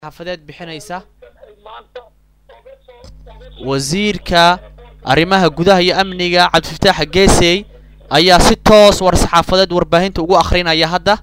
xaafadeed bixinaysa wasiirka arrimaha gudaha iyo amniga cabdifataax geesey ayaa si toos war saxaafadeed warbaahinta ugu akhrinaya hadda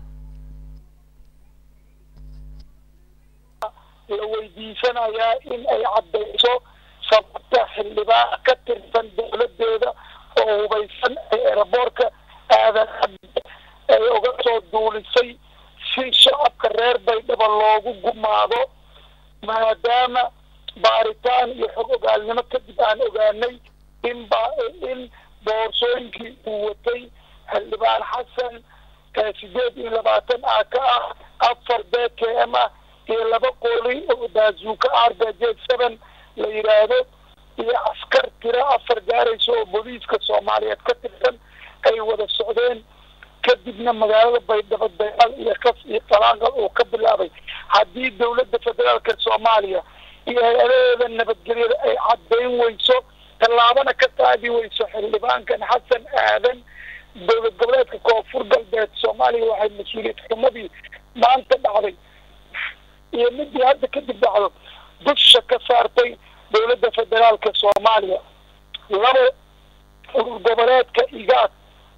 la weydiisanayaa in ay caddayso sababta xildhibaan ka tirsan dowladeeda oo hubaysan ee eraboorka aadan cabdi ay uga soo duulisay si shacabka reer baydhabo loogu gumaado maadaama baaritaan iyo xog ogaalnimo kadib aan ogaanay in ba in boorsooyinkii uu watay xildhibaan xasan sideed iyo labaatan ah ka ah afar b k m ah iyo laba qooli oo baazuuka argaj seven la yidhaahdo iyo askar tiro afar gaaraysa oo booliiska soomaaliyeed ka tirsan ay wada socdeen kadibna magaalada baydhabo dagaal iyo kas iyo talaaqal uu ka bilaabay haddii dowladda federaalka soomaaliya iyo hay-adaheeda nabadgelyada ay caddayn weyso tallaabana ka qaadi weyso xildhibaankan xasan aadan dowlad goboleedka koonfur galbeed soomaaliya waxay mas-uuliyad xumadii maanta dhacday iyo midii hadda kadib dhacdo dusha ka saartay dowladda federaalka soomaaliya labo urur goboleedka igaad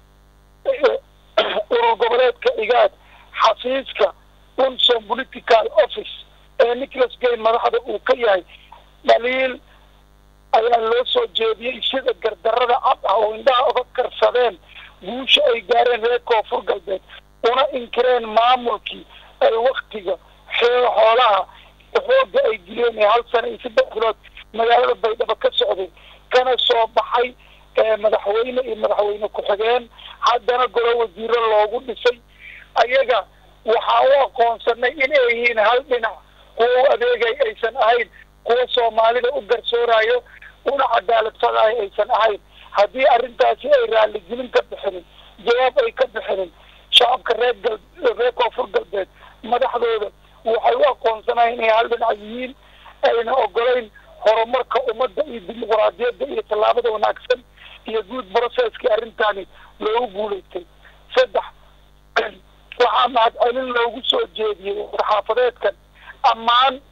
urur goboleedka igaad xafiiska unson political office ee nicholas gay madaxda uu ka yahay dhaliil ayaa loo soo jeediyey sida gardarada cad ah oo indhaha uga karsadeen guusha ay gaareen reer koonfur galbeed una inkireen maamulkii ay waktiga xoolaha xooga ay dileen ee hal sana iyo saddex bilood magaalada baydhabo ka socday kana soo baxay madaxweyne iyo madaxweyne ku-xigeen haddana golo wasiiro loogu dhisay ayaga waxaa u aqoonsanay in ay yihiin hal dhinac kuwa u adeegay aysan ahayn kuwa soomaalida u garsoorayo una cadaalad fadayo aysan ahayn haddii arrintaasi ay raaligelin ka bixinin jawaab ay ka bixinin shacabka reer gal reer koonfur galbeed madaxdooda waxay u aqoonsanayen inay hal dhinac yihiin ayna ogolayn horumarka ummadda iyo dimuquraadiyadda iyo tallaabada wanaagsan iyo guud processkii arrintani loogu guulaystay saddex waxaa mahadcelin loogu soo jeediyey warxaafadeedkan ammaan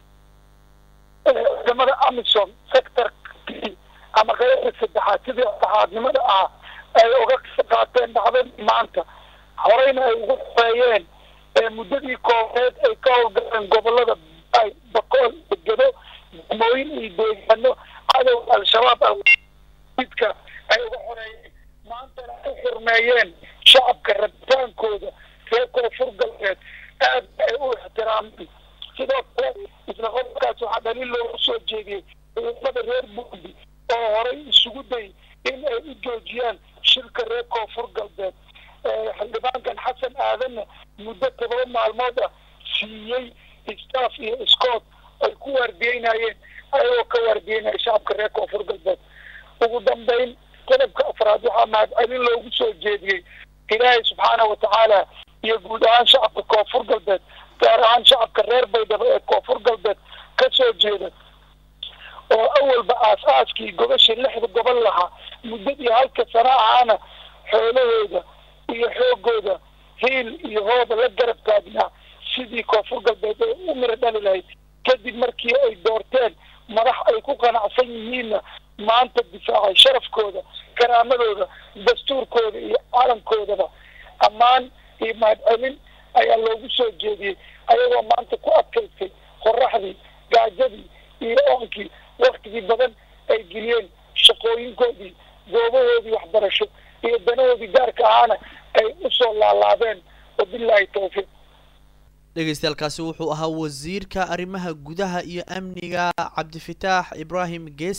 ciidamada amisom sector ama qeybta saddexaad sidii saxaadnimada ah ay uga qaateen dhacdadii maanta horeyna ay ugu xoreeyeen muddadii koobeed ay ka howlgaleen gobolada bay bakool gedo degmooyin iyo deegaano cadowga al-shabaab alidka ay uga xoreeyeen maantana ay xurmeeyeen shacabka rabitaankooda reer koonfur galbeed aad ay u ixtiraameen sidoo kale isla qodobkaas waxaa dhaliil loogu soo jeediyey ciidamada reer burundi oo horay isugu day in ay u joojiyaan shirka reer koonfur galbeed xildhibaankan xasan aadanna muddo todoba maalmood ah siiyey staff iyo scott ay ku waardiyeynayeen ayagoo ka waardiyeynaya shacabka reer koonfur galbeed ugu dambeyn qodobka afraad waxaa mahadcelin loogu soo jeediyey ilaahay subxaana watacaala iyo guud ahaan shacabka koonfur galbeed gaar ahaan shacabka reer baydhabo ee koonfur galbeed ka soo jeeda oo awalba aas-aaskii gobashii lixda gobol lahaa muddadii halka sana ahaana xoolahooda iyo xoogooda hiil iyo hooba la garab taagnaa sidii koonfur galbeed ay u miro dhali lahayd kadib markii ay doorteen madax ay ku qanacsan yihiinna maanta difaacay sharafkooda karaamadooda dastuurkooda iyo calankoodaba ammaan iyo mahadcelin ayaa loogu soo jeediyey ayagoo maanta ku adkaystay qoraxdii gaajadii iyo oonkii waktigii badan ay geliyeen shaqooyinkoodii goobahoodii waxbarasho iyo danahoodii gaarka ahaana ay usoo laalaabeen wabilaahi tawfiiq dhegeystayaaalkaasi wuxuu ahaa wasiirka arrimaha gudaha iyo amniga cabdifataax ibraahim gees